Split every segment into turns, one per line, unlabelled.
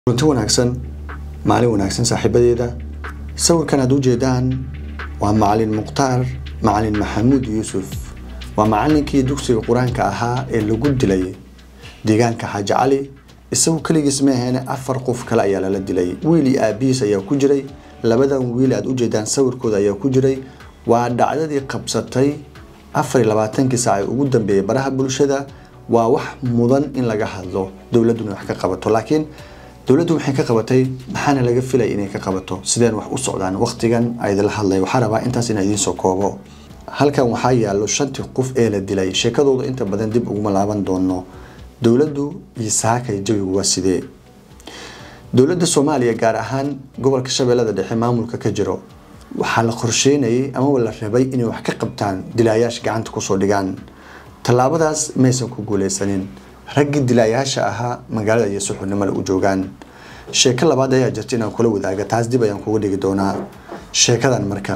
runti wanaagsan maalin wanaagsan saaxiibadeeda sawirkan aad ujeedaan waa macalin mukhtaar macalin maxamuud yuusuf waa macalinkii dugsiga qur-aanka ahaa ee lagu dilay deegaanka xaaji cali isagu keligiis ma aheene afar qof kale ayaa lala dilay wiil iyo aabihiis ayaa ku jiray labadan wiil aad ujeedaan sawirkooda ayaa ku jiray waa dhacdadii qabsatay afar iyo labaatankii saac ee ugu dambeeyay baraha bulshada waa wax mudan in laga hadlo dowladuna wax ka qabato laakiin dowladdu waxay ka qabatay maxaana laga filay inay ka qabato sideen wax u socdaan waqtigan aydala hadlay waxaa rabaa intaas inaa idiin soo koobo halkan waxaa yaallo shantii qof ee la dilay sheekadooda inta badan dib uguma laaban doono dowladdu iyo saakay jawigu waa sidee dowladda soomaaliya gaar ahaan gobolka shabeellada dhexe maamulka ka jiro waxaa la qorsheynayay amaba la rabay inay wax ka qabtaan dilaayaasha gacanta kusoo dhigaan tallaabadaas maysan ku guuleysanin raggii dilaayaasha ahaa magaalada iyo suxurnimada u joogaan sheeko labaad ayaa jirta inaan kula wadaaga taas dib ayaan kuga dhigi doonaa sheekadan marka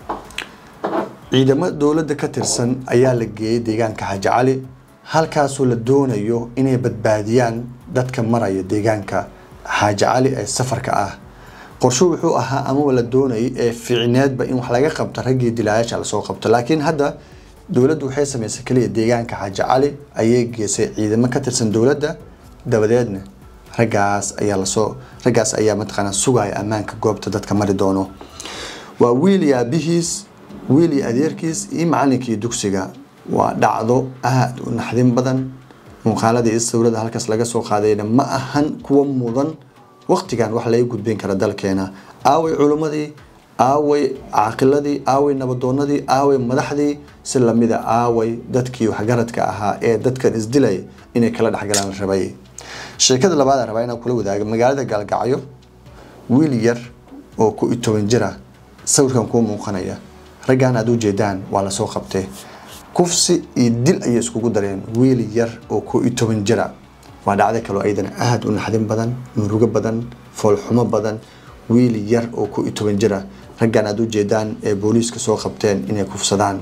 ciidamo dowladda ka tirsan ayaa la geeyey deegaanka xaaji cali halkaasoo la doonayo inay badbaadiyaan dadka maraya deegaanka xaaji cali ee safarka ah qorsho wuxuu ahaa amaba la doonayay ee ficneedba in wax laga qabto raggii dilaayaasha lasoo qabto laakiin hadda dowladdu waxay samaysay keliya deegaanka xaaji cali ayay geysay ciidamo ka tirsan dowladda dabadeedna raggaas ayaa lasoo raggaas ayaa mataqaanaa sugaya ammaanka goobta dadka mari doono waa wiil iyo aabihiis wiil iyo adeerkiis iyo macalinkii dugsiga waa dhacdo aada u naxdin badan muuqaaladii iyo sawirada halkaas laga soo qaadayna ma ahan kuwa mudan waqtigan wax laga gudbin kara dalkeena aaway culimmadii aaway caaqiladii aaway nabadoonadii aaway madaxdii si lamida aaway dadkii waxgaradka ahaa ee dadkan isdilay inay kala dhexgalaan rabay sheekada labaad rabaa inaan kula wadaaga magaalada gaalgacyo wiil yar oo ku iyo toban jira sawirkan kuu muuqanaya raggan aad ujeedaan waa lasoo qabtay kufsi iyo dil ayay iskugu dareen wiil yar oo ku iyo toban jira waa dhacdo kaloo ayadana aada u naxdin badan murugo badan foolxumo badan wiil yar oo ku iyo toban jira raggan aad ujeedaan ee booliiska soo qabteen inay kufsadaan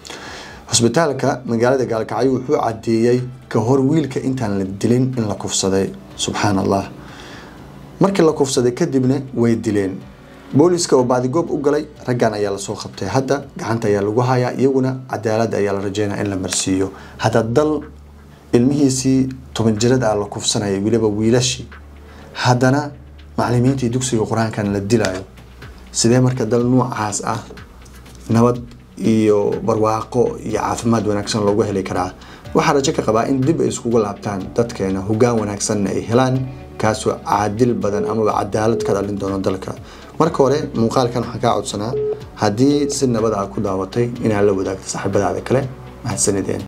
hosbitaalka magaalada gaalkacyo wuxuu cadeeyey ka hor wiilka intaan la dilin in la kufsaday subxaan allah markii la kufsaday kadibna way dileen booliiska oo baadigoob u galay raggan ayaa lasoo qabtay hadda gacanta ayaa lagu hayaa iyaguna cadaalad ayaa la rajeynaya in la marsiiyo hadda dal ilmihiisii toban jirada ah la kufsanaya weliba wiilashii haddana macalimiintii dugsiga qur-aankan la dilayo sidee marka dal nuucaas ah nabad iyo barwaaqo iyo caafimaad wanaagsan loogu heli karaa waxaa rajo ka qabaa in dib ay iskugu laabtaan dadkeena hoggaan wanaagsanna ay helaan kaasoo caadil badan amaba cadaalad ka dhalin doono dalka marka hore muuqaalkan waxaan kaa codsanaa haddii si nabad ah ku daawatay inaad la wadaagto saaxiibadaada kale mahadsanideen